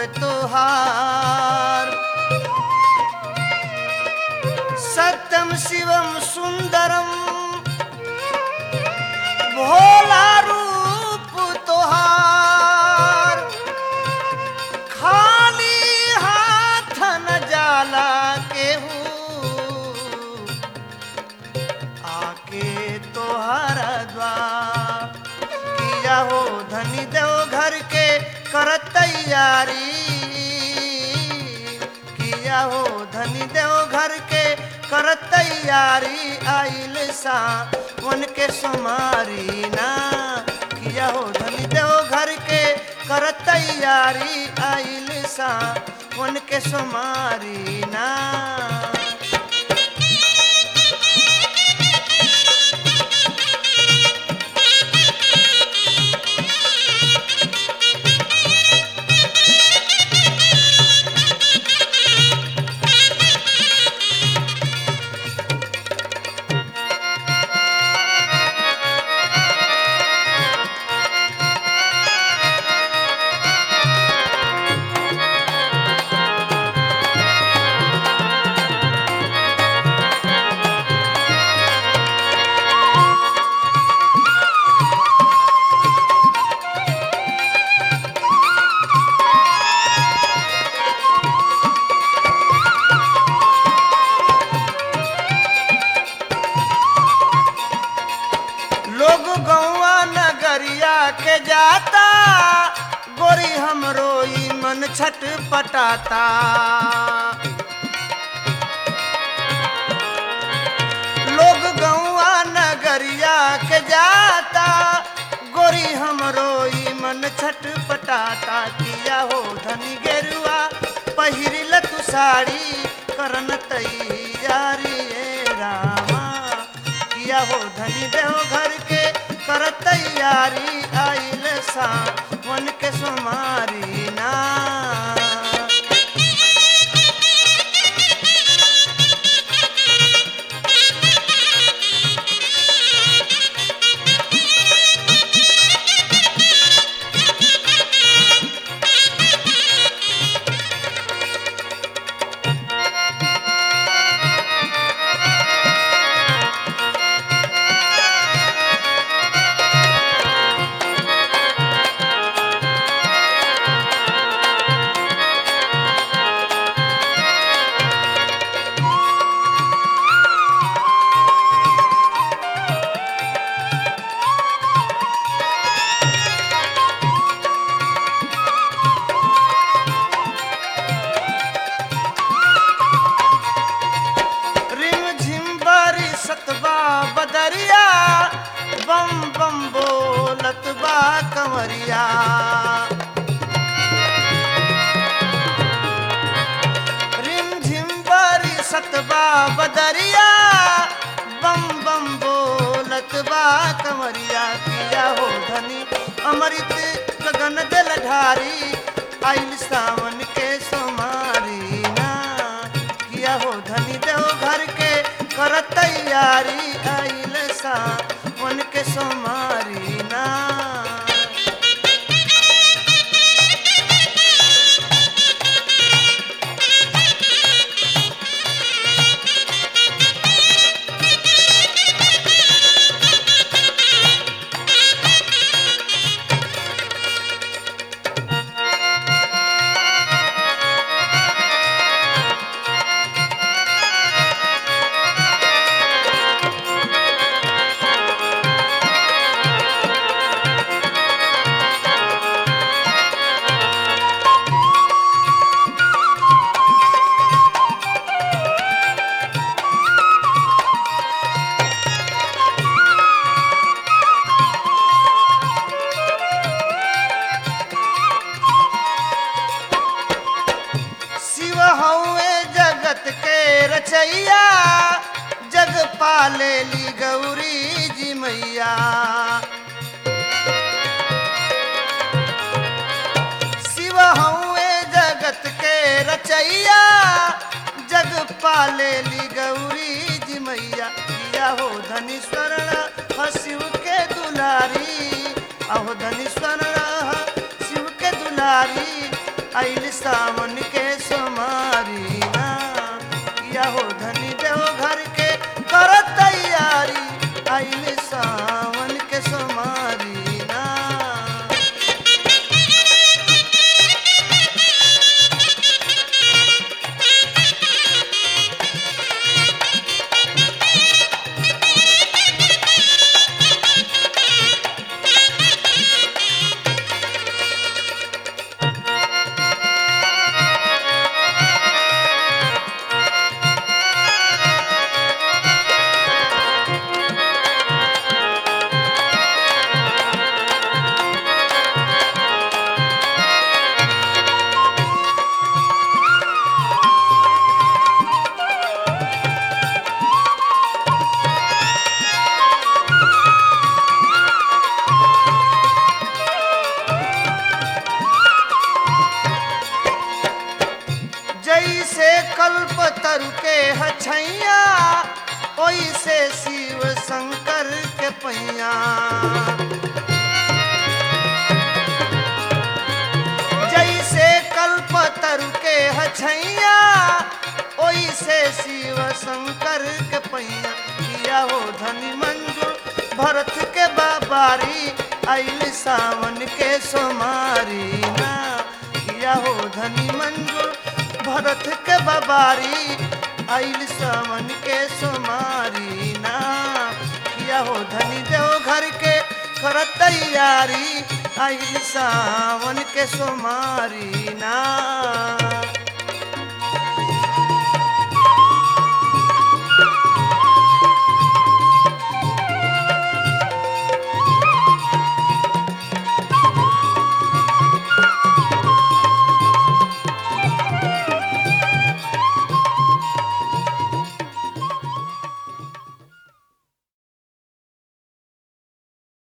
तोहार सत्यम शिवम सुंदरम भोला रूप तोहार खाली हाथ न जाला केहू आके तोहर द्वार किया हो धनी देव घर के कर तैयारी किया हो धनी देव घर के कर तैयारी आइल सा उनके सुमारी ना किया हो धनी देव घर के कर तैयारी आइल सा उनके सुमारी ना लोग गौवा नगरिया के जाता गोरी हमरो ई मन छट पटाता लोग गौवा नगरिया के जाता गोरी हमरो ई मन छट पटाता किया हो धनी गेरुआ पहिरिल तू साड़ी करन तैयारी ए रामा किया हो धनी देव घर के कर तैयारी आइल सा मन के सुमारी ना रिम झिम बारी सतबा बदरिया बम बम बोलत बा कंवरिया रिम झिम बारी सतबा बदरिया बम बम बोलत बा कंवरिया किया हो धनी अमृत गगन दिल ढारी आइल सावन के सोमारी ना किया हो धनी देव घर के कर तैयारी आइल सा मन के सोमारी ना शिव हौवे जगत के रचैया जग पाले ली गौरी जी मैया शिव हौवे जगत के रचैया जग पाले ली गौरी जी मैया किया हो धनी स्वर्ण ह शिव के दुलारी अहो धनी स्वर्ण ह शिव के दुलारी आइल सावन के सोमारी ना किया हो धनी देव घर के कर तैयारी आइल सावन के सोमारी ना जैसे कल्प तरु के हछैया ओइसे शिव शंकर के पैया जैसे कल्प तरु के हछैया ओइसे शिव शंकर के पैया किया हो धनी मंजूर भरत के बाबारी आइल सावन के सोमारी ना किया हो धनी मंजूर भरत के बाबारी आइल सावन के सोमारी ना किया हो धनी देव घर के कर तैयारी आइल सावन के सोमारी ना